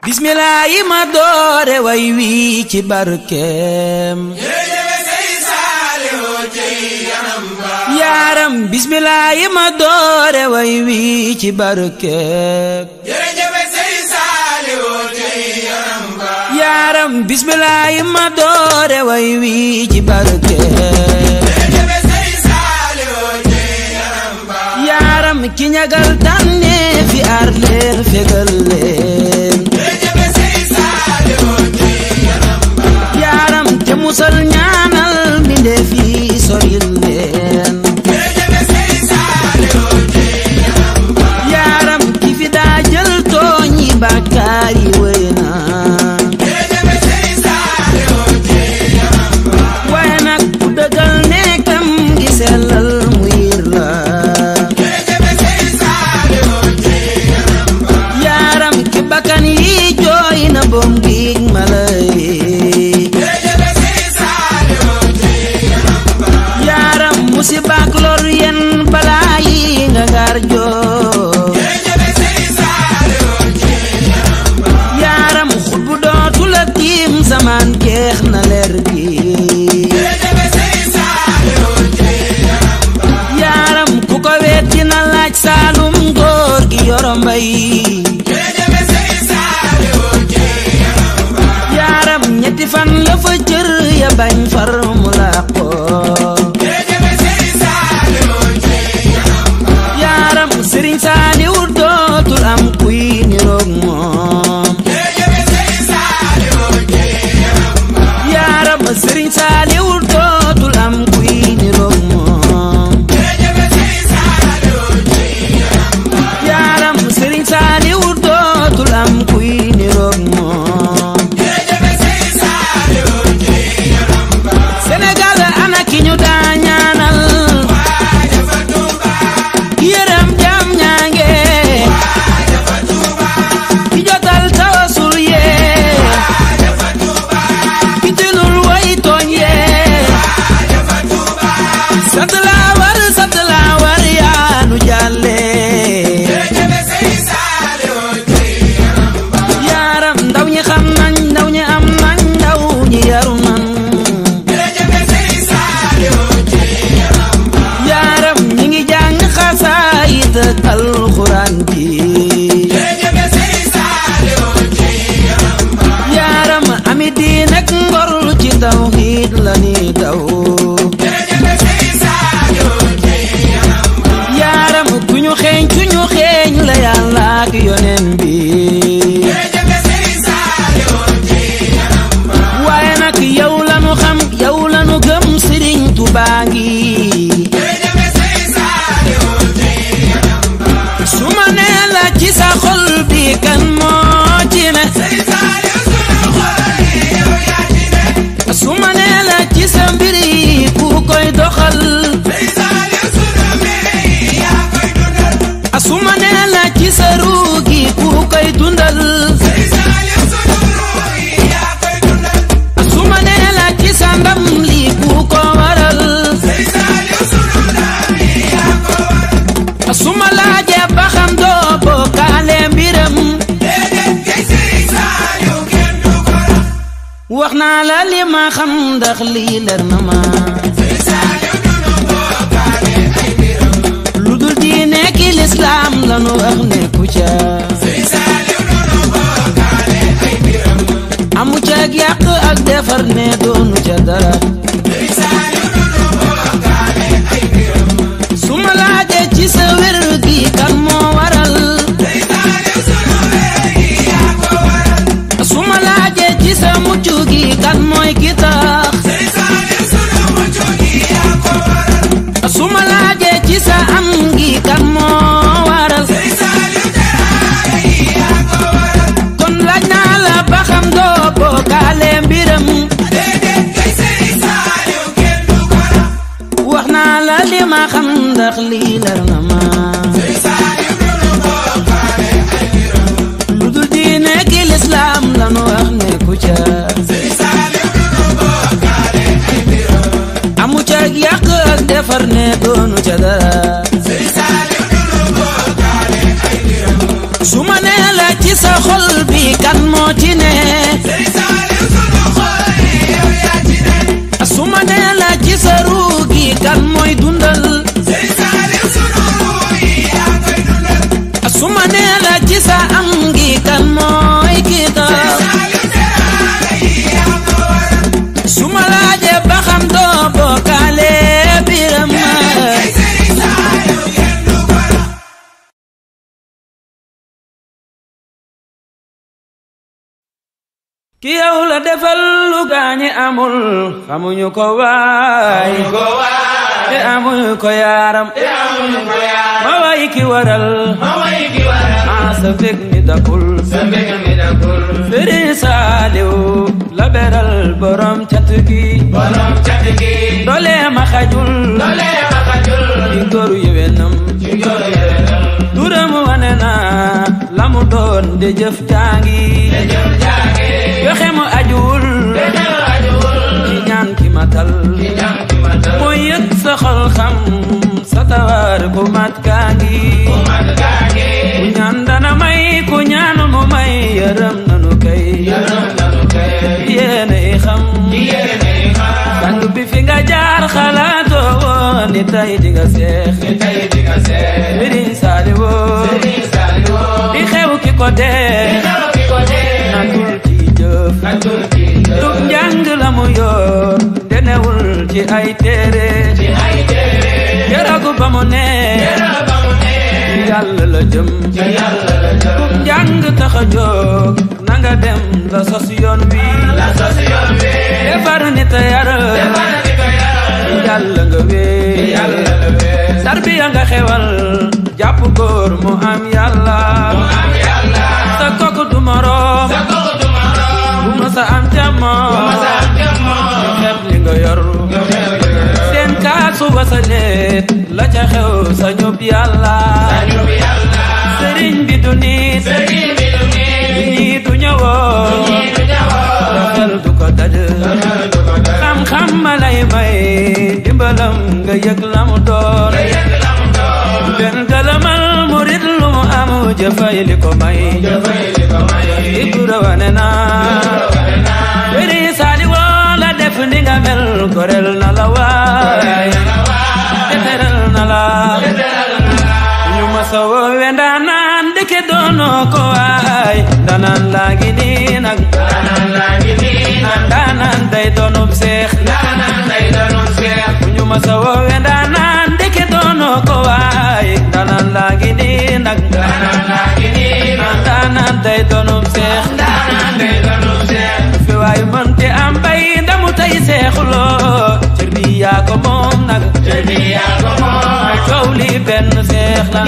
bismillah yi ma doore way wi ci barkeem yaaram bismillah yi ma doore way wi ci barkeem yaaram bismillah yi ma doore way wi ci barkeem yaaram ki ñagal tànne fi aar leen fegal leen yaaram te musal ñaanal mbindeef yi soril leen yaaram ki fi daa jël tooñ yi bàkkaar yi wëy na waaye nag ku dëggal nekkam gi sellal mu yir la yaaram ki bakkan yi jooy na boom giig mala yi yaaram musibaak lor yen balaa yi nga ngaar joo yaaram xutbu dootu la tiim zaman jeex na leer gi yaaram ku ko weet dina laaj saalum góor gi yoro mbay yaaram ñetti fan la fa cër ya bañ far mu làqoo yaaram sëriñ saaliw dootul am kuy niroog moom yaaram sëriñ saaliw dootul am kuy niroog moom yaaram sëriñ saaliw dootul am kuy niroog moom Sénégal ana ki ñu daa ñaanal yërëm jam ñaange ki jotal tawasul yee ki tilul way tooñ yee sant laa war sant laa war yaa nu jàlle yaaram ndaw ñi xam nañ ndaw ñi am nañ ndaw ñi yaru nan yaaram ñi ngi jàng xasaayit ak alxuraan ji yaaram ami diin ak ngor ci tawhiid la ni daw yaaram ku ñu xeeñ ku ñu xeeñ la yàlla ak yonen bi waaye nag yow lanu xam yow lanu gëm sëriñ Tuubaa ngi su ma nee la ci sa xol bi kan moo ci ne su ma nee la ci sa mbir yi ku koy doxal su ma nee la ci sa ruu gi ku koy dundal su ma nee la ci sa ndam li ku ko waral su ma laajee ba xam doo bokkaale mbiram wax naa la li ma xam ndax lii leer na ma lu dul diine ki lislaam lanu wax ne ku ca amu ca ak yàq ak defar ne doonu ca dara su ma laajee ci sa wér gi kan moo waral su ma laajee ci sa mucc gi kan mooy ki tax su ma laajee ci sa am gi kan moo waral kon laaj naa la ba xam doo bokkaale mbiram wax naa la li ma xam ndax lii leer na ma lu dul diine ki lislaam lanu wax ne ku ca amu ca ak yàq ak defar ne doonu ca dara su ma nee la ci sa xol bi kan moo kan mooy kii toog su ma laajee ba xam doo bokkaale biram ma ki yow la defal lu gaañi amul xamuñu ko waay te amuñu ko yaaram ma way ki waral maa sa fekk mi dakul Sëriñ Saaliw la beral borom cant gi doole ma xajul ci góoru yéwénam turam wane na la mu doon de jëf jaangi joxe mu ajuwul ci ñaan ki matal mooy yëg sa xol xam sa tawar ku mat kaa ngi ku ñaan dana may ku ñaanu mu may yërëm nanu kay yéene i xam sang bi fi nga jaar xalaatoo woon ni tay di nga seex Sëriñ Saaliw di xew ki ko dee natul ci jëf du njàng la mu yor denewul ci ay téere jaragu ba mu ne yàlla la jëm du njàng tax a jóg na nga dem la sos yoon wi defar nit a yar yàlla nga wee tarbiya nga xewal jàpp góor mu am yàlla sa kooku du moroom bu ma sa am jamono ñu xeeb li nga yor seen kaasu wasaleet la ca xew sa ñub yàlla sëriñ bi du nit ñii du ñëwoo sa xel du ko daj xam-xam ma lay may dimbalam nga yëg la mu doon benn galamal murit lu mu am jëfay li ko may ibura wane na Sëriñ Saaliw la def ni nga mel gorel na la waay teteral na la ñu ma sa woowe ndaanaan ndeke doonoo ko waay ndaanaan laa ngi nii nag ndaanaan day doonub seex ñu ma sa woowe ndaanaan ndeke doonoo ko waay ndaanaan laa ngi nii nag ndaanaan day doonub seex fi waay mënte am bay ndamu tay seexuloo cër bi yaa ko moom nag coow li benn seex la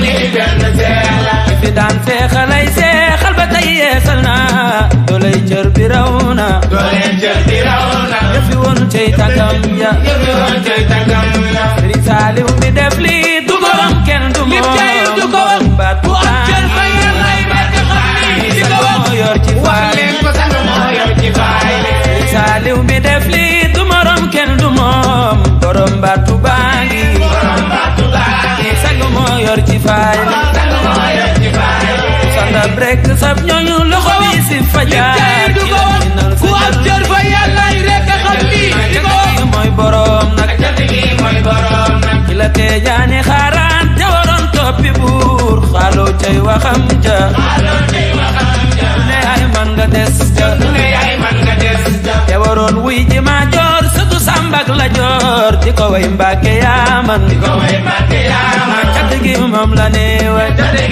fi daan seexalay seexal ba tay yeesal na doolay cër bi raw na yëfi woon cey tànkam ya Sëriñ Saaliw mi def li du gorom kenn du moom baat bu tàng moo yor ci faay Saaliw mi def li du morom kenn du moom borom baatu baangi sag moo yor ci faay sandab rek sab ñooñu loxo bi si fajar ku am cër fa yàlla rek a xam lii di ko mooy borom nag ki la tee jaani xaaraan te waroon toppi buur xaaloo cay waxam ja ne ay man nga des ja te waroon wuy ji ma joor sëtu sàmbak la joor di ko way mbàkke yaa man cat gi moom la ne way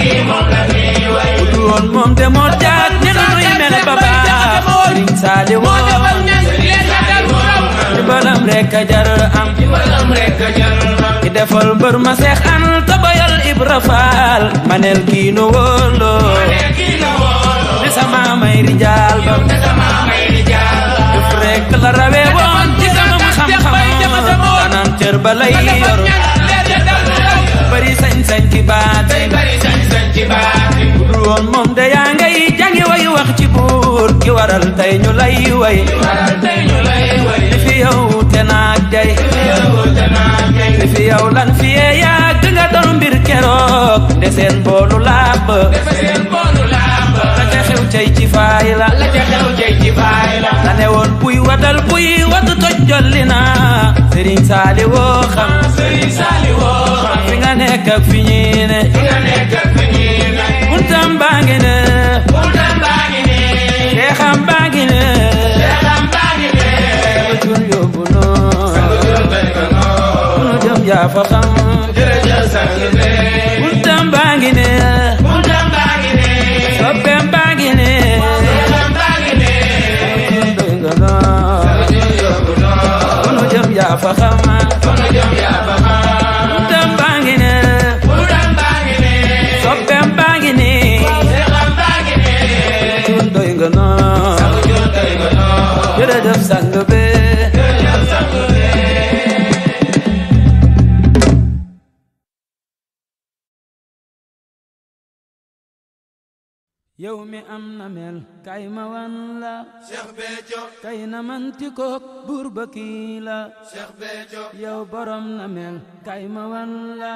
du woon moom te moo jaag ne nu nuy mel ba baax Sëriñ Saali moo woo defal ñañ leen a dal bu raw di balam rek a jar am ki defal mbër ma seex an ta bayal Ibra Faal manel kii nu wóoloo di sama may rijaal ba def rek la rawee woon ci sama xam-xam danaan cër ba lay yor bari sañ-sañ ci baat bu dul woon moom de yaa ngay jàngi way wax ci buur ki waral tey ñu lay way li fi yow te naag day li fi yow lan fi yee yàgg nga doon mbir keroog de seen boolu làmb la ca xew cay ci faay la la ne woon buy wadal buy wadu toj jolli na Sëriñ Saali woo xam fi nga nekk ak fi ñii ne buntam baa ngi ne fa xam jërëjëf sang bi buntam baa ngi ne buntam baa ngi ne soppeem baa ngi ne buntam baa ngi ne doy nga noo yóbbu noo nu jëm yaa fa xam kono jëm yaa ba xam buntam baa ngi ne buntam baa ngi ne soppeem baa ngi ne seexam baa ngi ne doy nga noo sang jur doy nga noo jërëjëf sang bi jërëjëf sang bi yow mi am na mel kay ma wan la Cheikh Béthio kay na manti kook buur ba kii la Cheikh Béthio yow borom na mel kay ma wan la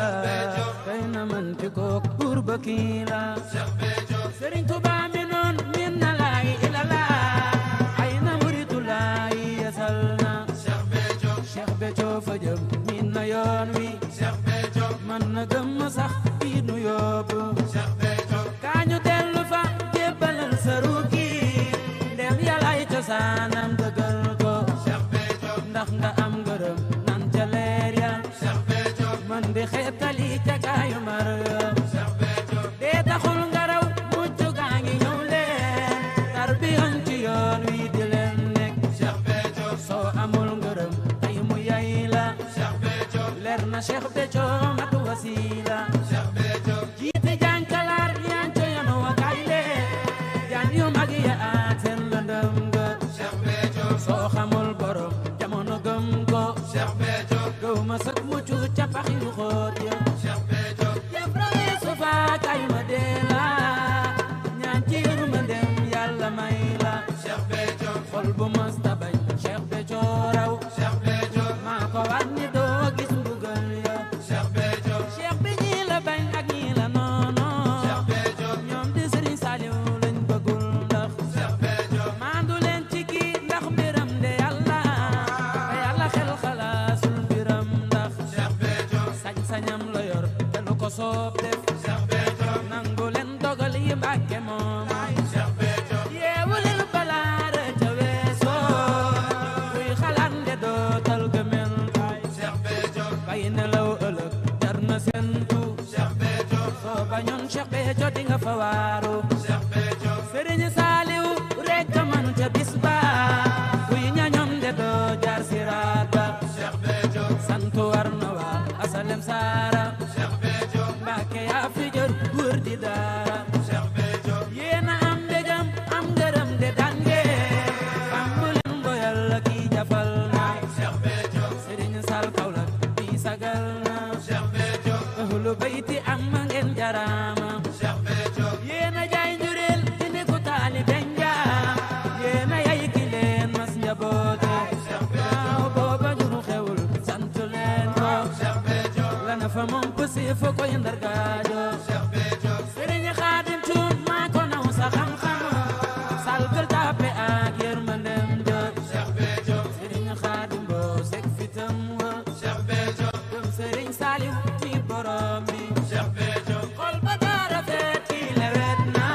kay na manti kook buur ba kii la Cheikh Béthio Sëriñ Tuubaa mi noon min na laay ila laa ay na muritu laay yasal na Cheikh Béthio Cheikh Béthio fa jëm min na yoon wi Cheikh Béthio man na gëm ma sax fii nu yóbbu Cheikh Béthio kaañu dellu fa jébbalal sa ruugi ndem yàllaay cosaanam dëggal ko Cheikh Béthio ndax nga am ngërëm nan ca leer ya Cheikh Béthio man di xeetali ca kaayu mar Cheikh Béthio dee taxul nga raw mucc gaa ngi ñëw leen tarbiyan ci yoon wi di leen nekk Cheikh Béthio soo amul ngërëm tey mu yay la Cheikh Béthio leer na Cheikh Béthio matu wasiila Cheikh Béthio jiite jànkalaar yaan co yoon wa kay leen jaan yu mag ya aat seen lëndëm nga Cheikh Béthio soo xamul borom jamono gëm ko Cheikh Béthio gëw ma sëk mucc ca pax yu xóot ya Cheikh Béthio yëpp rawee sufa kay ma dee la ñaan ci yërmandem yàlla may la Cheikh Béthio xol bu mës ta bañ Cheikh Béthio raw Cheikh Béthio maa ko war ni doo gis mbugal ya Cheikh Béthio Cheikh bi ñii la bañ ak ñii la noono Cheikh Béthio ñoom di Sëriñ Saliou lañ bëggul ndax Cheikh Béthio maandu leen ci kii ndax mbiram de yàlla te yàlla xel xalaasul mbiram ndax Cheikh Béthio sañ-sañam la yor te lu ko soob def Cheikh Béthio nangu leen dogal yi mbàkke moom Cheikh Béthio yeewu leen balaare ca weesoo kuy xalaat nde dootal gëmel Cheikh Béthio bay nelaw ëllëg jar na sentu Cheikh Béthio soo bañoon Cheikh Béthio di nga fa waaru Cheikh Béthio Sëriñ Saaliw rek a man ca bis ba kuy ñañoom de doo jaar siraat ba Cheikh Béthio sant war na waa asalem saara Cheikh Béthio Mbàkke yaa fi jër wër di daara Cheikh Béthio yéena am mbégam am ngërëm de dange bambu leen boyal la kii jafal na Cheikh Béthio Sëriñ Sal Kawlax bi sagal na Cheikh Béthio ahlu bayti am ma ngeen jaraama Cheikh Béthio yéena jaay njureel di ni ku taalibe njaam yéena yay ki leen mas njaboote waaw booba juru xewul sant leen ko Cheikh Béthio lana fa moom pësi fa koy ndargaajo Cheikh Béthio sëriñ xaadim cuun maa ko naw sa xam-xam salgal tàppe ak yërmandem ja Cheikh Béthio sëriñ xaadim boo sek fitam wa Cheikh Béthio gëm sëriñ saaliw mi borom bi Cheikh Béthio xol ba dara feet kii lewet na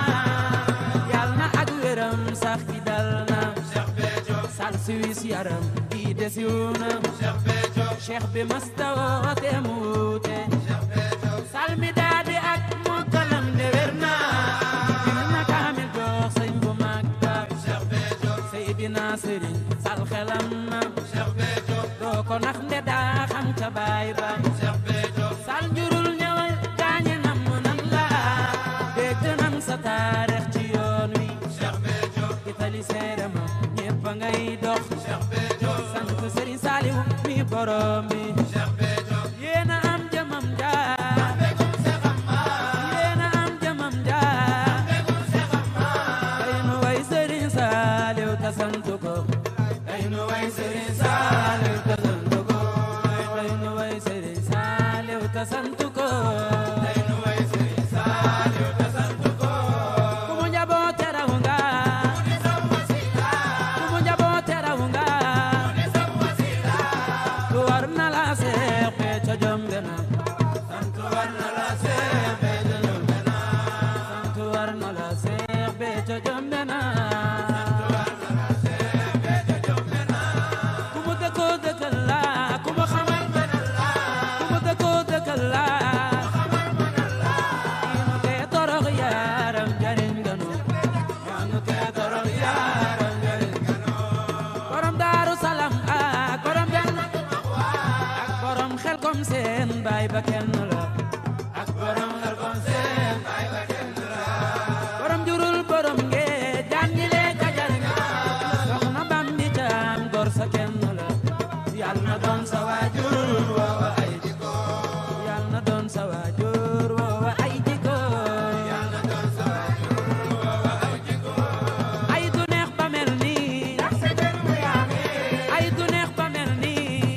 yal na ak wéram sax ki dal na Cheikh Béthio sal siwis yaram kii desiw na Cheikh Béthio cheikh bi masta woote mu wuute Cheikh Béthio sal mi daadi ak mokkalam de wér na jil na kaamil jox sëñ bu mag ba Cheikh Béthio Seydina Sëriñ sal xelam na Cheikh Béthio doo ko nax nde daa xam ca baay ba Cheikh Béthio sal njurul ñëwal gaañe nam nan la dégg nan sa taarix ci yoon wi Cheikh Béthio itali seere ma ñépp a ngay dox Cheikh Béthio sant Sëriñ Saaliw mi borom bi Cheikh Béthio yéena am jëmam jaar yéena am jëmam jaar tey nu way Sëriñ Saaliw ta sant ko tey nu way Sëriñ Saaliw ta sant ko tey nu way Sëriñ Saaliw ta sant ko tey nu way Sëriñ Saaliw ta sant ko ku mu njaboote raw nga ku mu njaboote raw nga ku war na la seex be ca jombe na sant war na la seex be ca jombe na sant war na la seex be ca jombe na ku mu dëkkoo dëkkal la ku mu xamal benal la wa kenn la ak borom xel kom seen baay wa kenn la borom jurul borom ngee jaan ñi lee kajal soxna bambi caam gor sa kenn la yàlla na doon sa waajur woowa ay jikko yàlla na doon sa waajur woowa ay jikko yàlla na doon sa waajur woowa ay jikko ay du neex ba mel nii ay du neex ba mel nii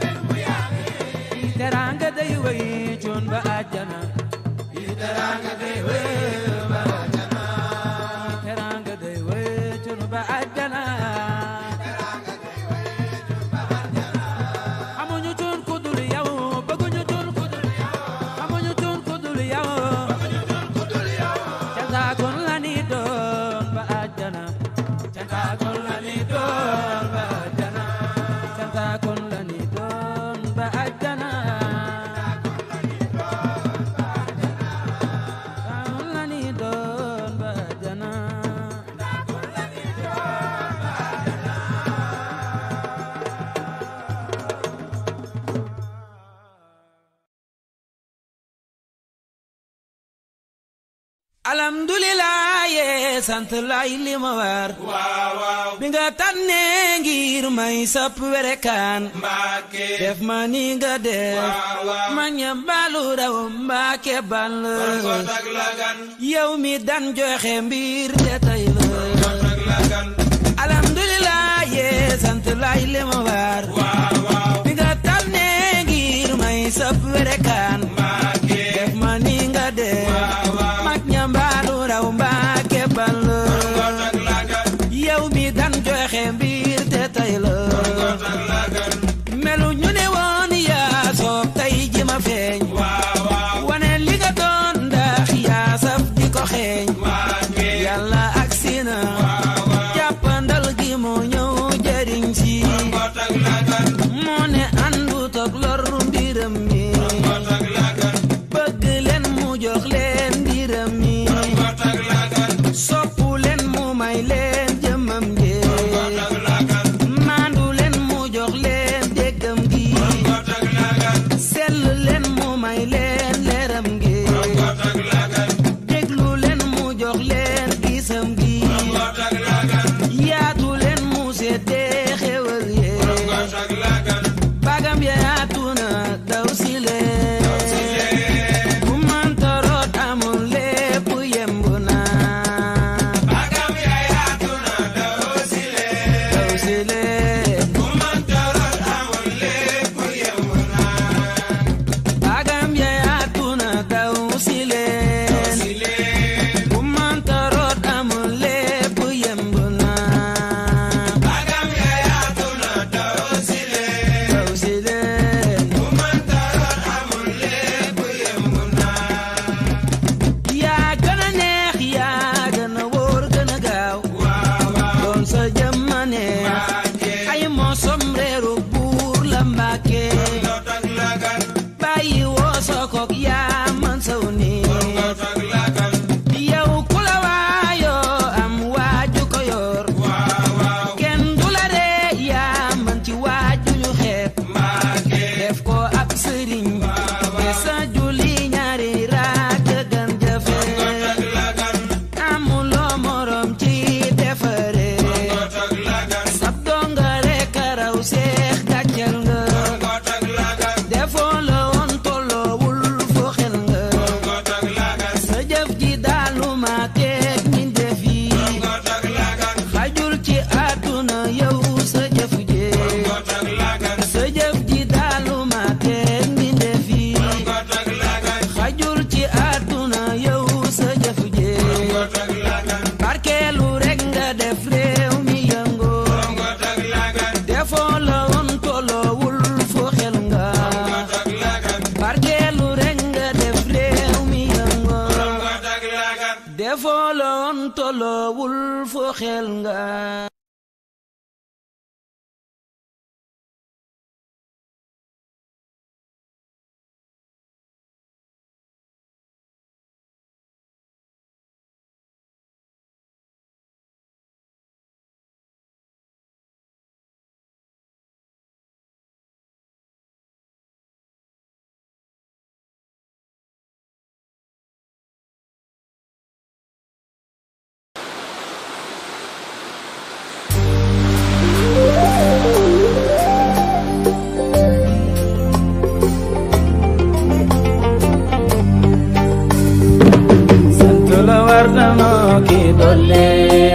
teraanga day wéy cuun ba àjjana teraanga day wéy ba àjjana teraanga day wéy cuun ba àjjana amuñu cuun ku dul yow bëgguñu cuun ku dul yow amuñu cuun ku dul yow cantaakun la ni doon ba àjjana cantaakun la ni doon ba àjjana cantaakun la ni doon ba àjjana cantaakun la ni doon ba àjjana alhamdulilah yee sant lay li ma war bi nga tànnee ngir may sap werekaan Mbàkke def ma ni nga def ma ñambalu raw mbaake bal kon ak lagan yow mi dan joxe mbir te tey la kon ak lagan alhamdulilah yee sant lay li ma war waaw waaw bi nga tànnee ngir may sap werekaan Mbàkke def ma ni nga def waaw waaw mag ñambalu raw mbaake bal kon ak lagan yow mi dan joxe mbir te tey la kon ak lagan melu ñu ne woon yaa soob tey ji ma feeñ waaw waaw wane li nga doon ndax yaa saf di ko xeeñ Mbàkke yàlla ak sina jàppandal gi moo ñëw jëriñ si kon ak lagan moo ne àndu toog lor mbiram mi kon ak lagan bëgg leen mu jox leen mbiram mi kon ak lagan soppu leen mu may leen jëmmam ji kon ak lagan maandu leen mu jox leen déggam gi kon ak lagan sell leen mu may leen leeram gi kon ak lagan déglu leen mu jox leen gisam gi kon ak lagan yaatu leen mu seddee xewal yee kon ak lagan bagam ya yaatu na daw si leen bu mënta root amul lépp yemb na bagam ya yaatu na daw si leen daw si leen ku mënta root amul lépp yemb na bagam ya yaatu na daw si leen si leen bu mënta root amul lépp yemb na bagam ya yaatu na daw si leen daw si leen ku mënta root amul lépp yemb na yaa gën a neex yaa gën a wóor gën a gaaw waaw waaw doon sa jëmmane Mbàkke ay moo somreeru buur la mbàkke kon ak lagan bàyyi woo sokook yaa man saw ni kon ak lagan yow ku la waayoo am waaju ko yor waaw waaw kenn du la ree yaa man ci waaju ñu xeeb Mbàkke def ko ab sëriñ te sa julli ñaari raak gën jafe kon ak lagan amuloo morom ci defare kon ak lagan sab donga rek a raw seex gàccel nga kon ak lagan defoo la woon tolloowul fo xel nga kon ak lagan sa jëf ji daalu ma teeg ñi def yi kon ak lagan xajul ci àdduna yow sa jëf ji kon ak lagan sa jëf ji daalu ma teeg ñi def yi kon ak lagan xajul ci àdduna yow sa jëf ji kon ak lagan barkeelu rek nga def réew mi yëngoo kon ak lagan defoo la woon tolloowul fo xel nga kon ak lagan barkeelu rek nga def réew mi yëngoo kon ak lagan defoo la woon tolloowul fo xel nga boole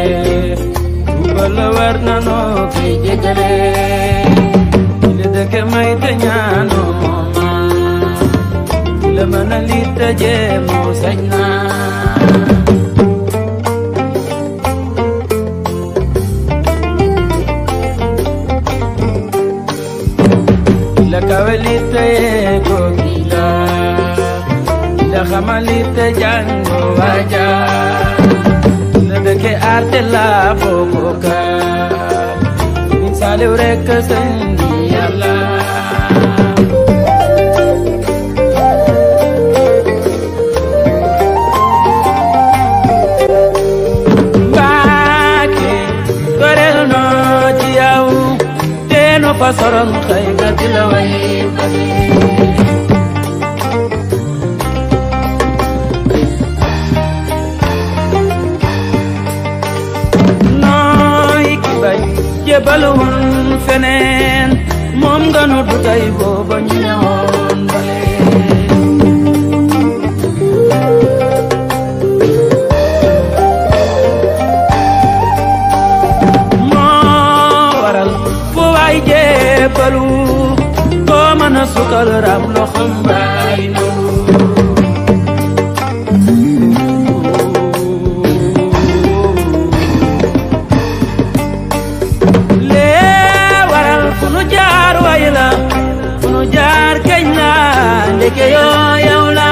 bala war na noo koy jégale li dëkk may te ñaanoo ma la mën a li tëje moo sañ naa la kawalite kokila la xamalite jango waja la dëkke arte la bokoka min saliw rek sëndi yàlla Mbàkke gorel noo ci yow teeno fa soron xëy nga di la way nooy ki bay jébalu woon feneen moom nga nu du tey booba ñu ñëwoon bale moo waral fu waay jébalu koo mën a sukal ram loxom baay noonu lee waral fu nu jaar way la fu nu jaar keñ la ndeke yoo yow la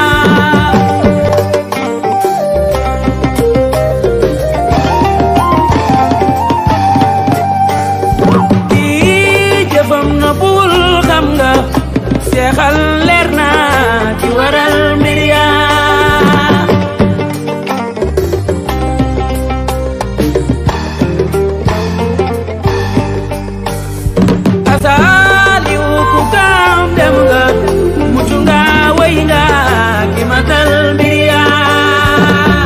kii jëfam na bul xam nga seexal leer na ki waral mbir yaa asaliw ku kaam dem nga mucc nga way nga ki matal mbir yaa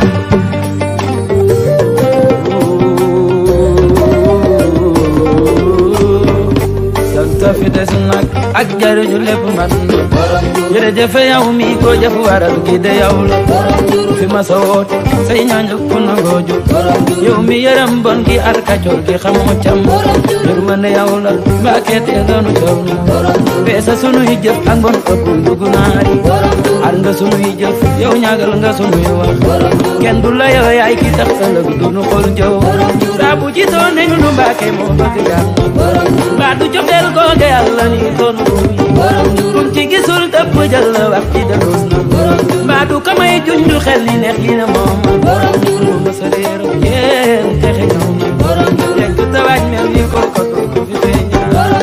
sant fi des nag ak jariñu lépp man jërëjëf yow mi ko jëf waral gi de yow la fi ma sa woote say ñaañ ku nangoo jóg yow mi yërëm bon gi ar kacoor gi xamoo cam yërmande yow la mbàkke te doonu coow na beesa sunuy jëf ak bon ëpp dugg naari ar nga sunuy jëf yow ñaagal nga sunuy wax kenn du la yow yaay ki tax ëllëg du nu xool jëw saa bu jitoo nañu nu mbàkke moo bëgg jàmm mbaa du cofeel googe yàlla ni toon kum ci gisul tëpp jël la wax ci dëloos na mbaa du kamay junju xel ni neex li na moom lu ma sa réer yéen texe ñëw na yegg tawaaj mel ni ko ko ko fi feeñaa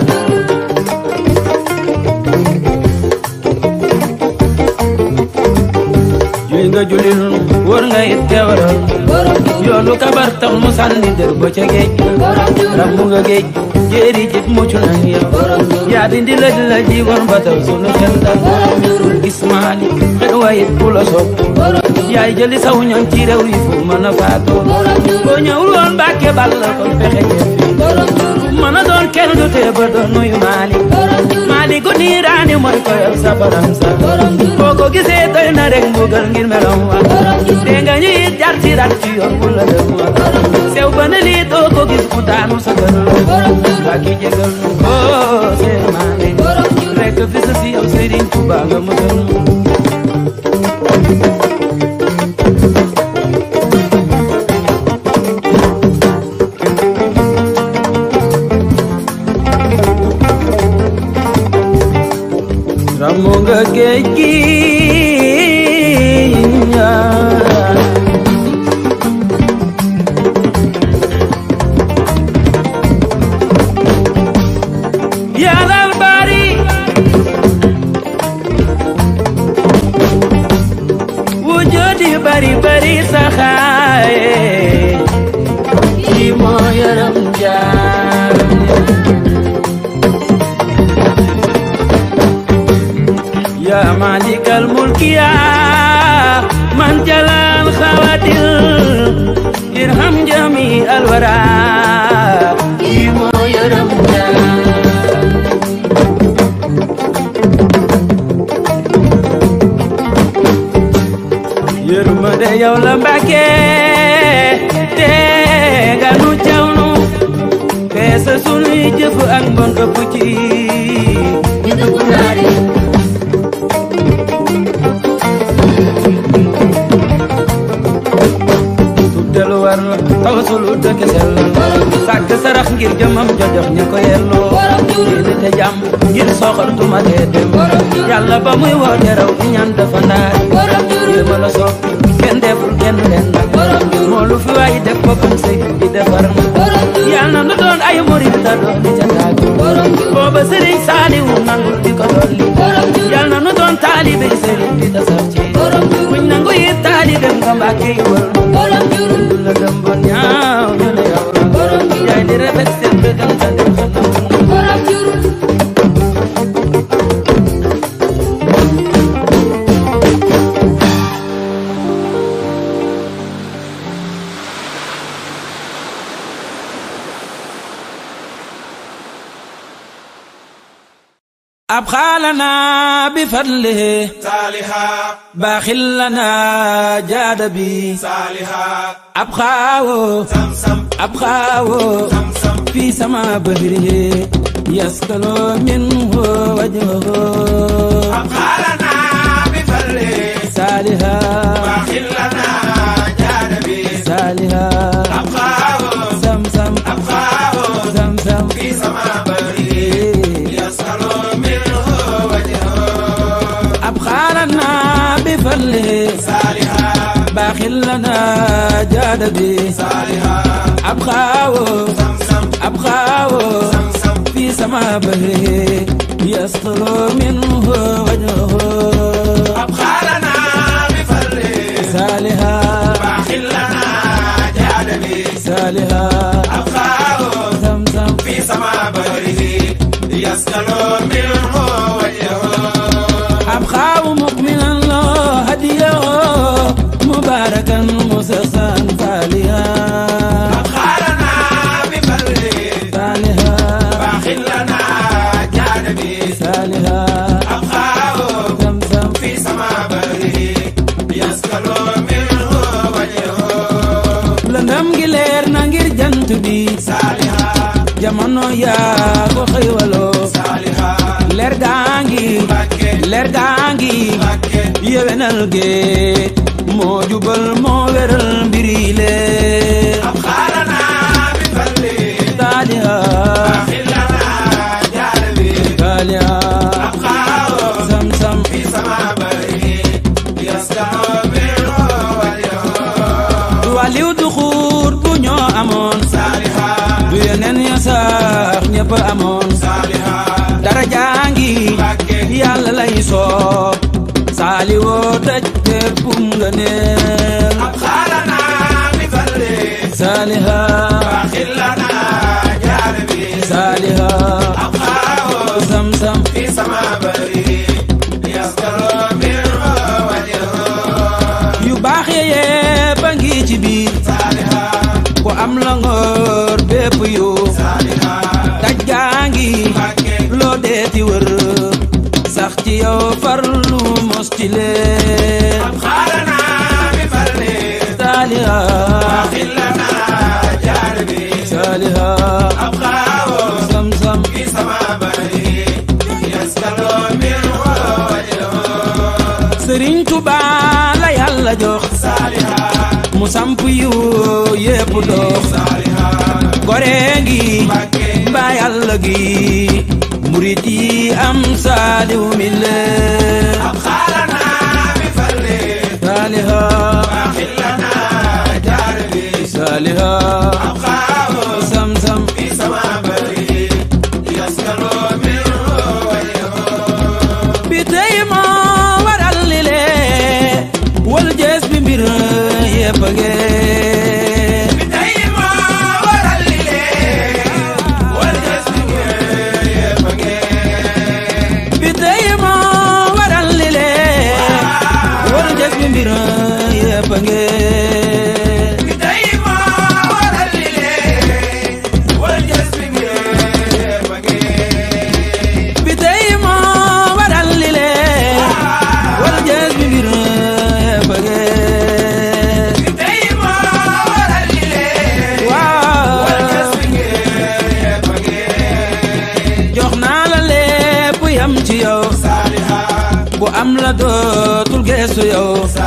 juy nga julli nun wër nga it teewaral yoonu kabar tax mu sànni dër ba ca géej rambu nga géej jéeri jib mucc nañ yow yaa dindi lëj la ji woon ba taw sunu xel dal gis maali xel wayit ku la sopp yaay jëli saw ñoom ci réew yi fu mën a faatoo boo ñëwul woon mbàkke bal la kon pexe ñëf mën a doon kenn du tee ba doon nuyu maali maali ko niiraani mooy ko yow sa baram sa boo ko gisee doy na rek mbugal ngir melam wa dee nga ñu it jar ci rat ci yoon bu la dem wa sew ba ne lii doo ko gis ku daanu sa gën waa ki jégal nu ko seen maane rek fi sa si yow Sëriñ Tuuba nga mu gën ramu nga géej gi yàllal bari wujudi bari bari saxaaye ci moo yaram jaar يا مالك الملك يا من جلال خواتل ارحم جميع الورى يمو يرم يرمد يا ولمبكي yanu jawnu peese sunuy jëf ak mbon ëpp ci ñu dugg naari tuddelu war la tawasulu dëkk sell sàkk sarax ngir jëmam jojox ña ko yelloo yéene te jàmm ngir soxor tuma dee dem yàlla ba muy woote raw di ñaan dafa ndaay borom jurul yéema la soog kenn deful kenn leen nag moo lu fi waay def boppam sëy di defar na borom jurul yàlla na nu doon ay murid da doon di ca taagu borom jurul booba sëriñ saaliwu nangul di ko dolli borom jurul yàlla na nu doon taalibe sëriñ di tasar ci borom jurul buñ nangu yi taalibe nga mbàkke yi wër borom jurul du la dem ba ñaaw ñu ne yow la borom jurul yaay di rafet seen bëggam sa dem sa nam borom jurul ab xaalana bi fadlihi saaliha baaxil lana jaada bi saaliha ab xaawo sam-sam ab xaawo sam-sam fi sama bahrihi yaskalo minhu wajhuhu ab xaalana bi falle saaliha baaxillana jaada bi saaliha ab xaawo sam-sam ab xaawo sam-sam fi sama bari yaskalo minhu wajhahu ab xaalana bi fadlihi saaliha baaxil lana jaada bi saaliha ab xaawo sam-sam ab xaawo sam-sam fi sama bahrihi yaskalo minhu wajhuhu ab xaalana bi falle saaliha baaxillana jaada bi saaliha ab xaawo sam-sam في سما بهره يسكن منه وجهه أبخاء مؤمنا له هديه مباركا مسخا صالحا خالنا بفره صالحا باخلنا جانبي صالحا أبخاه زمزم في سما بهره يسكن منه وجهه lëndëm gi leer na ngir jant bi صالحا jamono yaa ko xëywaloo صالحا leer gaa ngi بكي leer gaa ngi بكي yewenal gee moo jubal moo weral mbiri lee أبخالنا بفره صالحا باخلنا جانبي صالحا أبخاه sam-sam في سما بهره يسكن منه وجهه du wàlliw du xuur bu ñoo amoon صالحا du yeneen ya sax ñëpp amoon صالحا dara jaangi Mbàkke yàlla lay soob saali woo daj béppum nga neel ab xaalana mi falle saaliha baaxillana jaare bi saaliha ab xaawo sam-sam fi sama bari yaskalo min wajho yu baax yee ba ngi ci biir saaliha ku am la ngoor bépp yu saaliha daj gaangi Mbàkke loo deeti wër sax ci yow farlu mos ci leen ab xaalana mi falle saaliha baaxillana jaare bi saaliha ab xaawo sam-sam fi sama bari yaskalo min wajho sëriñ Tuba la yàlla jox saaliha mu samp yu yépp dox saaliha gore ngi Mbàkke mbaa yàlla gi murit yi am saaliw mi leen ab xaalana mi falle saaliha baaxillana jaare bi saaliha ab xaawo sam-sam fi sama bari yaskalo min wajho bi tey moo waral li lee wal jees bi mbir yépp ngee bi tey moo waral li lee wal des bi ngeen yépp ngeen bi tey moo waral li lee yàlla dootul geesu yow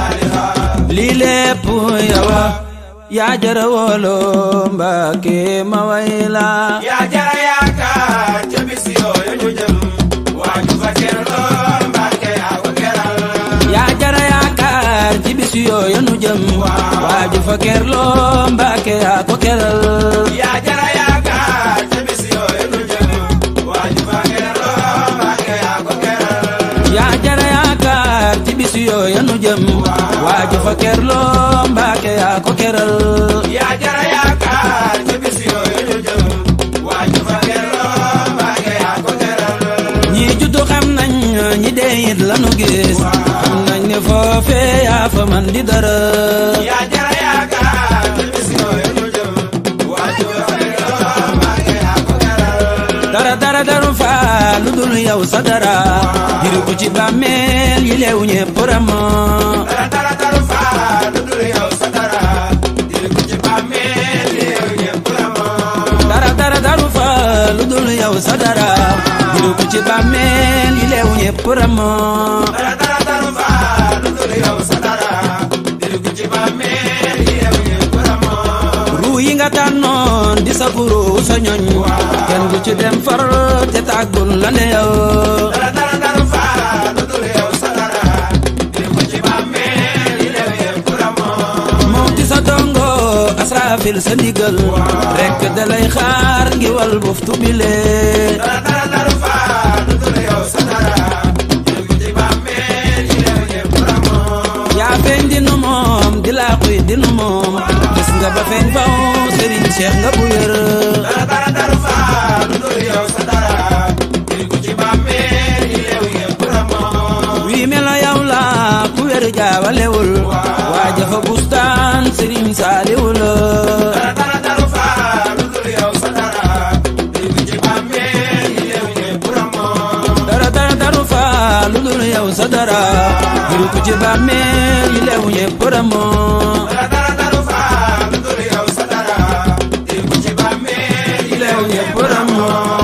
lii lépp yow yaa jara woolo Mbàkke ma way la yaa jara yaakaar ca bis yooyu ñu jëm waaju fa kerloo Mbàkke yaa ko keral yaa jara yaakaar ci bis yooyu nu jëm waaju fa kerloo Mbàkke yaa ko keral yaa jara yaakaar ca bis yooyu ñu jëm waaju fa kerloo Mbàkke yaa ko keral yaa jara yaakaar ci bis yooyu nu jëm waaju fa kerloo Mbàkke yaa ko keral yaa jara yaakaar ca bis yooyu ñu jëm waaju fa kerloo Mbàkke yaa ko keral ñi juddu xam nañ ñi dee it lanu gis xam nañ ne foofee yaa fa man di dara yaa jara yaakaar ca bis yooyu ñu jëm waaju fa kerloo Mbàkke yaa ko keral dara dara daru fa lu dul yow sa dara jiri ko ci bàmmeel yi leew ñépp ramo dara dara dara faa lu dul yow sa dara diri ko ci bàmmeel yow ñëpp la moom dara dara daru fa lu dul yow sa dara jiri ko ci bàmmeel yi leew ñépp ramo dara dara dara faa lu dul yow sa dara diri ko ci bàmmeel yow ñëpp la moom ruu yi nga tànnoon di sa guru sa ñoñ kenn du ci dem far te tàggul la ne yow dara dara dara faa lu dul yow sa dara diri ko ci bàmmeel yow ñëpp la moom moom ci sa dongo asrafil sa ndigal rekk dalay xaar ngi wal buftu bile dara dara dara faa lu dul yow sa dara diri ko ci bàmmeel yow ñëpp la moom yaa feeñ di nu moom di laaquy di nu moom gis nga ba feeñ faw Serigne Cheikh nga bu wér dara dara dara faa lu dul yow sa dara diri ko ci bàmmeel yow ñëpp la moom wii melo yow la ku wér jaawalewul waa jafa bustaan Serigne Saaliwu la dara dara dara faa lu dul yow sa dara diri ko ci bàmmeel yow ñëpp la moom dara dara daru fa lu dul yow sa dara juru ko ci bàmmeel yi leew ñépp ramoo dara dara dara faa lu dul yow sa dara diri ko ci bàmmeel yi leew ñépp ramoo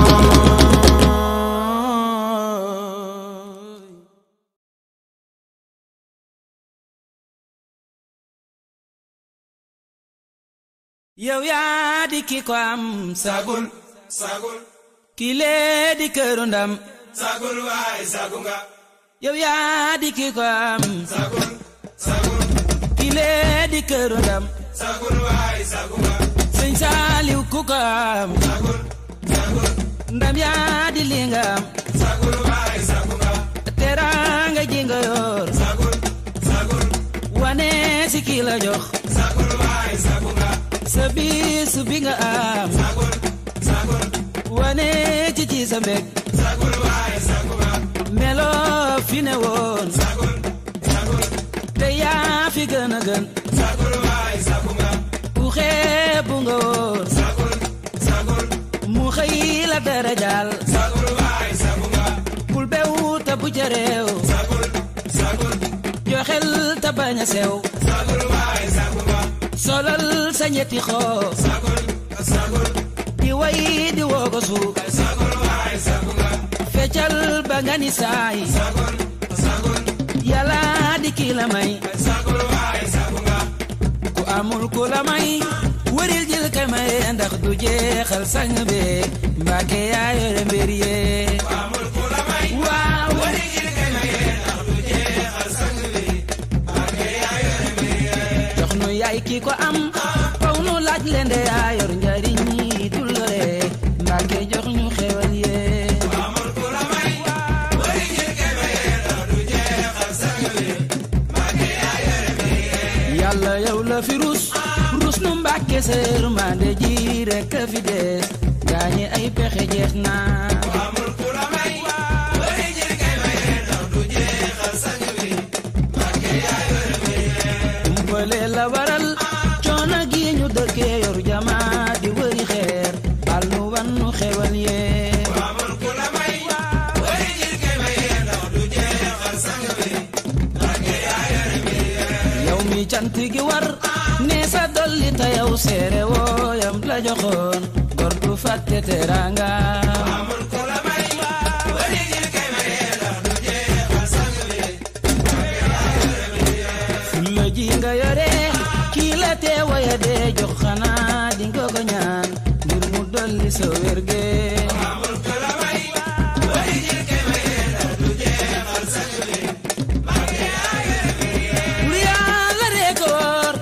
yow yaa di ki ko am sagul sagul ki lee di këru ndam sagul waay sagu nga yow yaa di ki ko am sagul sagul ki lee di këru ndam sagul waay sagu nga sëñ Saaliw ku ko am sagul sagul ndam yaa di li nga am sagul waay sagu nga teraanga ji nga yor sagul sagul wane si ki la jox sagul waay sagu nga sa bis bi nga am sagul sagul wane ci ci sa mbég sagul waay sagu nga melo fi ne woon sagul sagul te yaa fi gën a gën sagul waay sagu nga ku xeebu nga woon sagul sagul mu xëy la darajaal sagul waay sagu nga bul bew te bu ca réew sagul sagul joxel te bañ a sew sagul waay sagu nga solal sa ñetti xoo sagul sagul di way di woogosu sagul waay sagu nga feccal ba nga ni saay sagul sagul yàlla di ki la may sagul waay sagu nga ku amul ku la may wëril jël ka may ndax du jeexal sang be mbàkke yaa yore mbir yee amul ku la may waaw wari jil kay maye ndax du jeexal sang bi barke yaa yore mbir yee jox nu yaay ki ko am faw nu laaj leen de yaa yor njariñ yi dul lore mbàkke jox ñu xewal yee amul ku la may wari jil kay maye ndax du jeexal sang bi barke yaa yore mbir yee yàlla yow la fi rus rus nu mbàkke sa yërmande ji rekk a fi des gaañi ay pexe jeex na amul ku la may wari jil kay maye ndax du jeexal sang bi barke yaa yore mbir yee umpale la waral coono gi ñu dëkkee yor jama di wëri xeer al nu wan nu xewal yee amul ku la may wari jil kay maye ndax du jeexal sang bi barke yaa yore mbir yee yow mi cant gi war ne sa dolli ta yow seere wooyam la joxoon gor du fàtte teranga amul ku la may wari jil kay maye ndax du jeexal sang bi la dee jox xanaa di nga ko ñaan ngir mu dolli sa wérge lu yàlla rek a wóor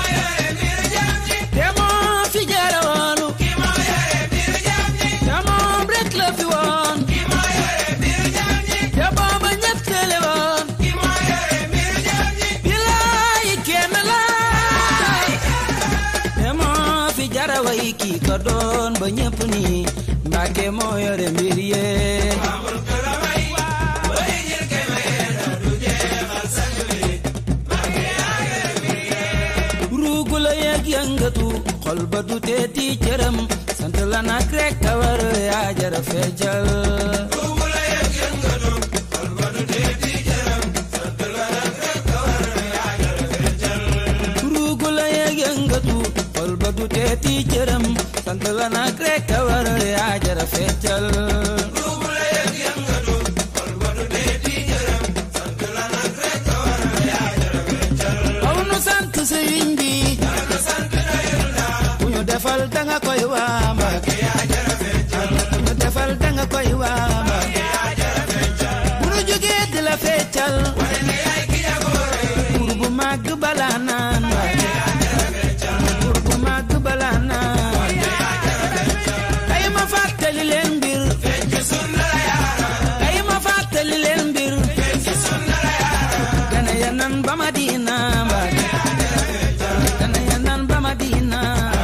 te moo fi jara woonu te moom rek la fi woon te booba ñëpp tële woon bilaay kenn laay te moo fi jara way kii ko doon ba ñëpp ni Mbàkke moo yore mbir yee ruugu la yëg yëngatu xol ba du teeti cëram sant la nag rek ka war yaa jara feejal ruugu la yëg yëngatu xol ba du teeti cëram sant la nag rek ka war yaa jara feejal aw nu sant sëriñ bi ku ñu defal danga koy waa Mbàkke ku ñu defal danga koy waa Mbàkke bu nu jógee di la feccal buur bu màgg balaa naan Mbàkke buur bu màgg balaa naan kay ma fàttali leen mbir kay ma fàttali leen mbir gane ya nan ba Madina Mbàkke gane ya nan ba Madina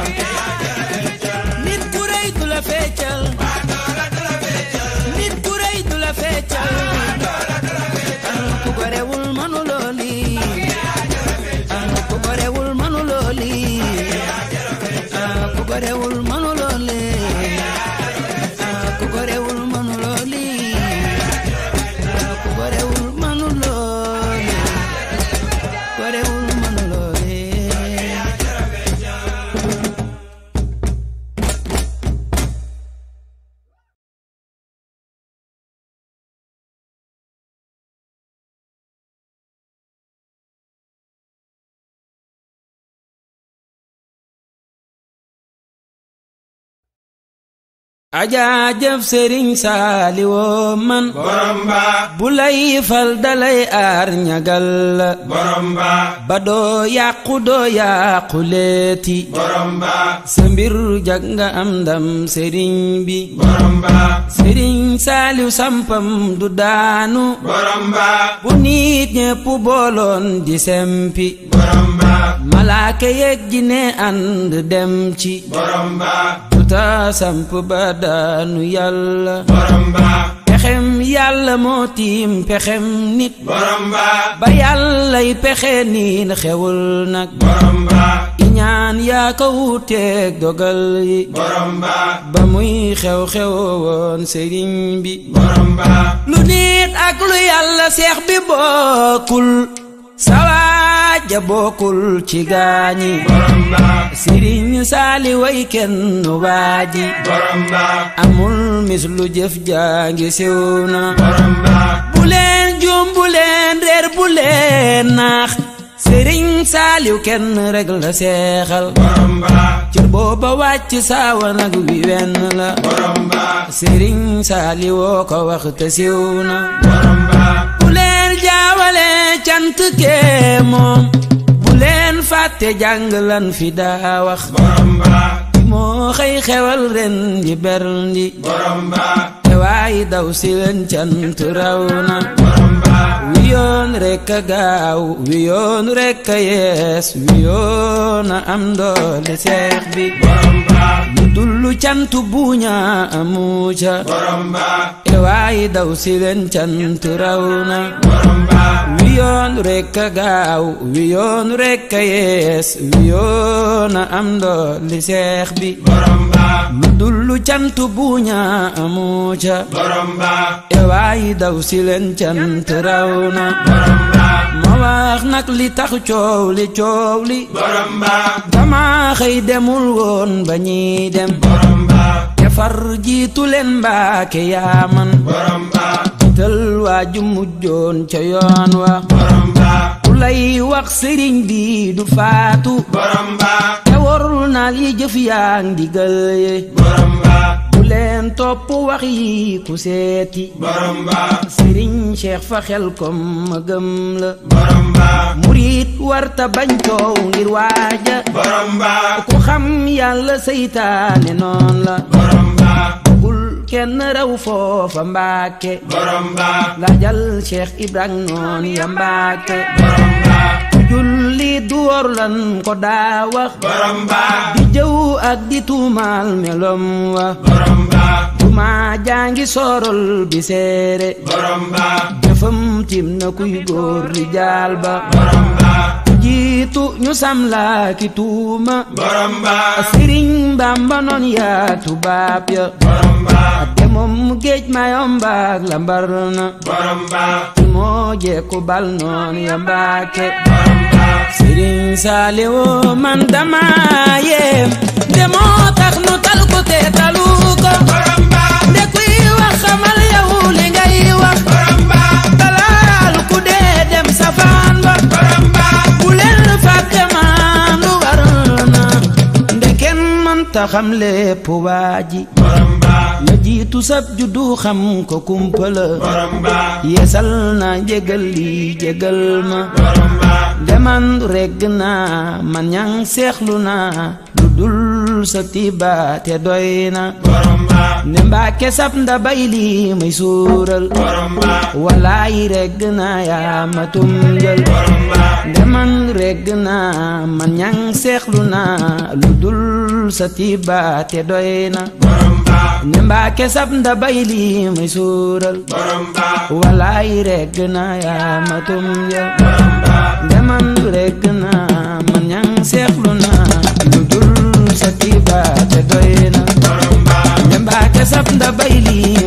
nit ku rëy du la feccal nit ku rëy du la feccal ku gorewul manu looli ku gorewul manu looli ku gorewul manu looli ku gorewul manu looli ku gorewul manu looli gorewul manu looli ajaajëf sëriñ saali woo man borom ba bu lay fal dalay aar ñagal la borom ba ba doo yàqu doo yàqu leeti borom ba sa mbir jag nga am ndam sëriñ bi borom ba sëriñ saaliw sampam du daanu borom ba bu nit ñépp booloon di sempi borom ba malaaka yeeg ji ne ànd dem ci borom ba tuta samp ba daanu yàlla borom ba pexem yàlla moo tiim pexem nit borom ba ba yàllay pexe niin xewul nag borom ba iñaan yaa ko wuuteeg dogal yi borom ba ba muy xew-xew woon sëriñ bi borom ba lu nit ak lu yàlla seex bi bokkul sawaaja bokkul ci gaañi borom ba sëriñ saali way kenn waaji borom ba amul mis lu jëf jaangi siw na borom ba bu leen juum bu leen reer bu leen naax sëriñ saaliw kenn rek la seexal borom ba cër booba wàcc saawa nag wi wenn la borom ba sëriñ saaliwoo ko wax te siw na borom ba bu leen jaawale cant kee moom bu leen fàtte jàng lan fi daa wax borom ba moo xëy xewal ren di berndi borom ba te waay daw si leen cant raw na borom ba wi yoon rekk a gaaw wi yoon rekk a yees wi yoon a am doole seex bi borom ba lu dullu cant buuña amu ca borom ba te waay daw si leen cant raw na borom ba wi yoon rekk a gaaw wi yoon rekk a yees wi yoon a am doole seex bi borom ba lu dullu cant buuña amu ca borom ba te waay daw si leen cant raw na borom ba ma wax nag li tax coow li coow li borom ba dama xëy demul woon ba ñiy dem borom ba te far jiitu leen mbaake yaa man borom ba jiital waa ju mujjoon ca yoon wa borom ba ku lay wax sëriñ bi du faatu borom ba te wormaal yi jëf yaa ndigal ye borom ba bu leen topp wax yi ku seeti borom ba sëriñ cheikh fa xel kom ma gëm la borom ba murit warta bañ coow ngir waaja borom ba ku xam yàlla seytaane noon la borom ba bul kenn raw foofa mbaake borom ba laajal cheikh ibrahim noon ya mbaake borom ba julli du wor lan ko daa wax borom ba di jëw ak di tuumaal melom wa borom ba duma jaangi sorol bi seere borom ba jëfam tim na kuy góor li jaal ba borom ba jiitu ñu sam laa ki tuuma borom ba sëriñ bamba noon yaa tubaab ya borom ba te moom géej mayombaak la mbar na borom ba ci moo jekku bal noon ya mbaake borom ba sëriñ saaliwu man dama yéem te moo tax nu tal ko te talu ko borom ba nde kuy wax xamal yow li ngay wax borom ba talaal ku dee dem safaan ba borom ba bu leen fàtte maan lu war na nde kenn mënta xam lépp waa ji borom ba la jiitu sab juddu xam ko kumpala borom ba yeesal na njégal li jégal ma borom ba deman regg naa man ñang seexlu naa lu dul sa tiba te doy na borom ba ne mbaake sab nda bay li may suural borom ba walaay regg naa yaa ma tunjal borom ba deman regg naa man ñang seexlu naa lu dul sa tiba te doy na borom ba ne mbaake sab nda bay li may suural borom ba walaay regg naa yaa ma tunjal borom ba deman regg naa man ñang seexlu naa lu dul sa tiba te doy na borom ba ne mbaake sab nda bay li